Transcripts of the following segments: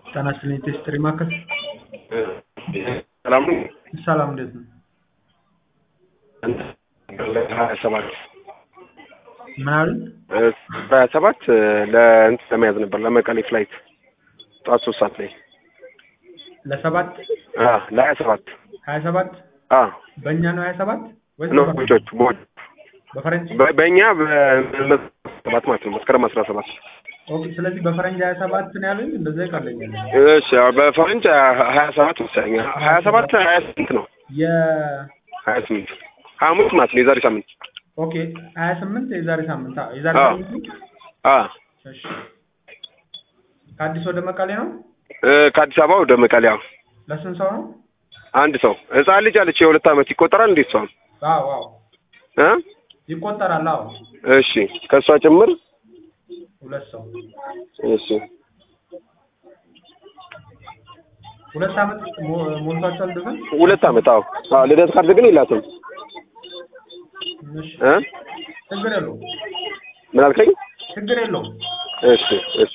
ጤና ይስጥልኝ ቴስትሪ ማዕከል ሰላም ነው። ሰላም እንዴት ነው? ሀያ ሰባት ምን አሉ? በሀያ ሰባት ለእንትን ለመያዝ ነበር ለመቀሌ ፍላይት ጠዋት ሶስት ሰዓት ላይ ለሰባት አ ለሀያ ሰባት ሀያ ሰባት አ በእኛ ነው ሀያ ሰባት ወይስ ነው በፈረንጅ? ቦቾቹ ቦች በፈረንጅ? በ- በእኛ በሰባት ማለት ነው መስከረም አስራ ሰባት ኦኬ ስለዚህ በፈረንጅ ሀያ ሰባት ነው ያሉኝ እንደዛ ይቀለኛል። እሺ አዎ፣ በፈረንጅ ሀያ ሰባት መሰለኝ ሀያ ሰባት ሀያ ስምንት ነው የ ሀያ ስምንት ሐሙስ ማለት ነው የዛሬ ሳምንት ኦኬ ሀያ ስምንት የዛሬ ሳምንት አዎ የዛሬ አዎ። ሳምንት ነው? አ እሺ ከአዲስ ወደ መቀሌ ነው? እ፣ ከአዲስ አበባ ወደ መቀሌ አዎ። ለስንት ሰው ነው? አንድ ሰው ህፃን ልጅ አለች የሁለት ዓመት ይቆጠራል እንዴት ሰው አዎ አዎ እ ይቆጠራል። አዎ እሺ ከእሷ ጭምር ሁለት ሰው እሺ ሁለት ዓመት ሞ- ሞልቷቸዋል ድፍን? ሁለት ዓመት አዎ አዎ ልደት ካርድ ግን የላትም እሺ እ ችግር የለውም ምን አልከኝ ችግር የለውም። እሺ እሺ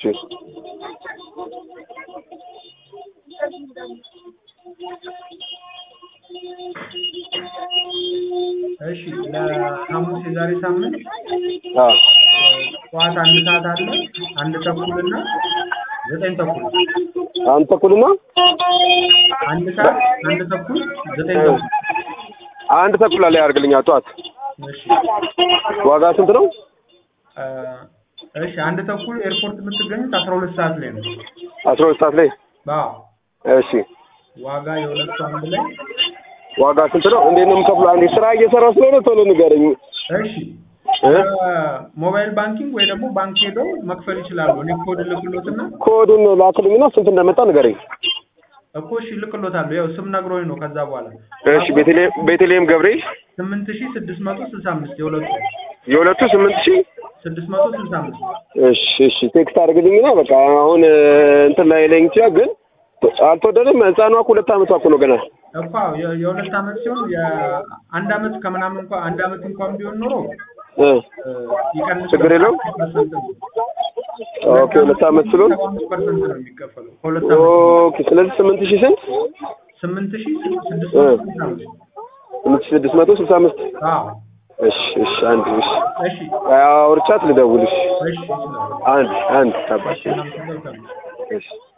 እሺ ለሐሙስ የዛሬ ሳምንት አዎ ጠዋት አንድ ሰዓት አለ አንድ ተኩልና ዘጠኝ ተኩል አንድ ተኩልና አንድ ሰዓት አንድ ተኩል ዘጠኝ ተኩል አንድ ተኩል ላይ ያደርግልኛ ጠዋት እሺ ዋጋ ስንት ነው እ፣ እሺ አንድ ተኩል ኤርፖርት የምትገኙት አስራ ሁለት ሰዓት ላይ ነው። አስራ ሁለት ሰዓት ላይ አዎ እሺ ዋጋ የሁለቱ አንድ ላይ ዋጋ ስንት ነው እንዴት ነው የምከፍለው አንዴ ስራ እየሰራ ስለሆነ ቶሎ ንገረኝ እሺ እ ሞባይል ባንኪንግ ወይ ደግሞ ባንክ ሄደው መክፈል ይችላሉ። እኔ ኮድ ልክሎትና ኮዱን ላክልኝና ስንት እንደመጣ ንገረኝ እኮ እሺ ልክሎታለሁ። ያው ስም ነግሮኝ ነው። ከዛ በኋላ እሺ ቤተልሔም ቤተልሔም ገብርኤል ስምንት ሺህ ስድስት መቶ ስልሳ አምስት የሁለቱ የሁለቱ ስምንት ሺህ ስድስት መቶ ስልሳ አምስት እሺ እሺ ቴክስት አድርግልኝና በቃ አሁን እ፣ እንትን ላይ ለኝ ይችላል ግን አልተወደደም ህፃኗ እኮ ሁለት ዓመቷ እኮ ነው ገና እኮ አዎ፣ የ- የሁለት ዓመት ሲሆን የአንድ ዓመት ከምናምን እንኳን አንድ ዓመት እንኳን ቢሆን ኖሮ እ እ፣ ይቀንስ ችግር የለውም? ፐርሰንት ነው። ኦኬ ሁለት ዓመት ስለሆነ ሰባ አምስት ፐርሰንት ነው የሚከፈለው ከሁለት ዓመት ኦኬ ስለዚህ ስምንት ሺህ ስንት ስምንት ሺህ ስድስት መቶ ስልሳ አምስት ስምንት ሺህ ስድስት መቶ ስልሳ አምስት አዎ እሺ እሺ አንድ እሺ እሺ አውርቻት ልደውልሽ እሺ ይችላል አንድ አንድ አባሽ እሺ እናመሰግናለን። እሺ